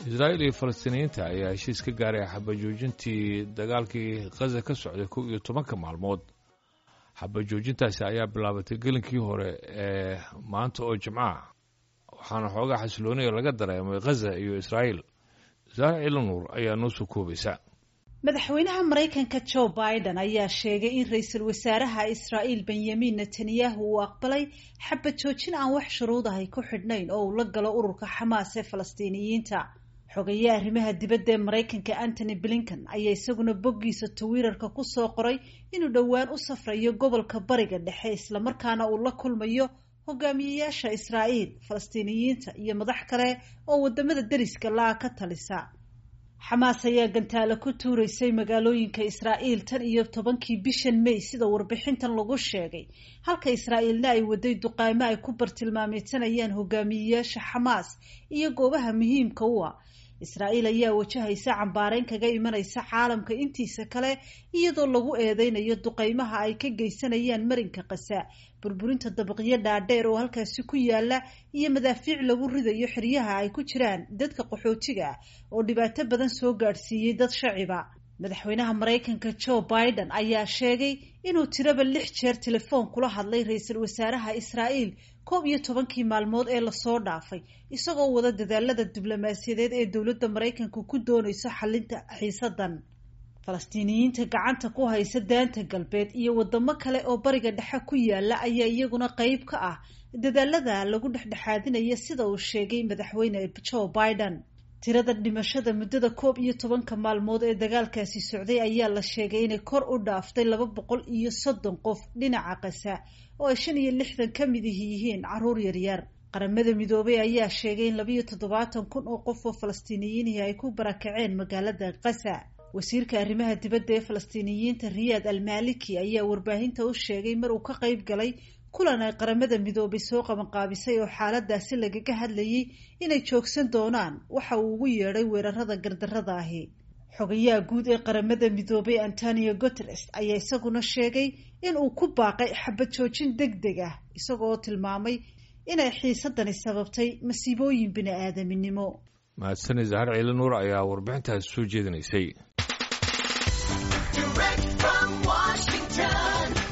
israa'iil iyo falastiiniyiinta ayaa heshiis ka gaaray xabajoojintii dagaalkii khaza ka socday kow iyo tobanka maalmood xabajoojintaasi ayaa bilaabatay gelinkii hore ee maanta oo jimcaha waxaana xoogaa xasilooniya laga dareemay khaza iyo israa'iil saare ciilanuur ayaa noo soo koobaysa madaxweynaha maraykanka joe biden ayaa sheegay in ra-iisul wasaaraha israa'iil benyamin netanyahu uu aqbalay xabad joojin aan wax shuruudahay ku xidhnayn oo uu la galo ururka xamaas ee falastiiniyiinta xogaye arrimaha dibadda ee maraykanka antony blinken ayaa isaguna boggiisa twitter-ka kusoo qoray inuu dhowaan u safrayo gobolka bariga dhexe islamarkaana uu la kulmayo hogaamiyeyaasha israa'iil falastiiniyiinta iyo madax kale oo wadamada deriska la-a ka talisa xamaas ayaa gantaalo ku tuuraysay magaalooyinka israa'iil tan iyo tobankii bishan may sida warbixintan lagu sheegay halka israa'iilna ay waday duqaamo ay ku bartilmaameysanayaan hogaamiyeyaasha xamaas iyo goobaha muhiimka u ah israa'iil ayaa wajahaysa cambaareyn kaga imanaysa caalamka intiisa kale iyadoo lagu eedeynayo duqeymaha ay ka geysanayaan marinka kasa burburinta dabaqyo dhaadheer oo halkaasi ku yaala iyo madaafiic lagu ridayo xeryaha ay ku jiraan dadka qaxootiga ah oo dhibaato badan soo gaadhsiiyey dad shaciba madaxweynaha maraykanka joe biden ayaa sheegay inuu tiraba lix jeer telefoon kula hadlay ra-iisul wasaaraha israa'iil koob iyo tobankii maalmood ee lasoo dhaafay isagoo wada dadaalada diblomaasiyadeed ee dowladda maraykanka ku doonayso xalinta xiisadan falastiiniyiinta gacanta ku haysa daanta galbeed iyo wadamo kale oo bariga dhexe ku yaala ayaa iyaguna qeyb ka ah dadaalada lagu dhexdhexaadinaya sida uu sheegay madaxweyne joe biden tirada dhimashada muddada koob iyo tobanka maalmood ee dagaalkaasi socday ayaa la sheegay inay kor u dhaaftay laba boqol iyo soddon qof dhinaca kasa oo ay shan iyo lixdan ka mid ihi yihiin caruur yaryar qaramada midoobay ayaa sheegay in labayo toddobaatan kun oo qof oo falastiiniyiinihi ay ku barakaceen magaalada kasa wasiirka arrimaha dibadda ee falastiiniyiinta riyaad almaliki ayaa warbaahinta u sheegay mar uu ka qeyb galay kulan ay qaramada midoobay soo qabanqaabisay oo xaaladaasi lagaga hadlayay inay joogsan doonaan waxa uu ugu yeedhay weerarada gardarrada ahi xogayaha guud ee qaramada midoobay antonio guteres ayaa isaguna sheegay in uu ku baaqay xabad joojin deg deg ah isagoo tilmaamay inay xiisadani sababtay masiibooyin bini aadaminimo mahadsani zahar ciili nuur ayaa warbixintaasi soo jeedinaysay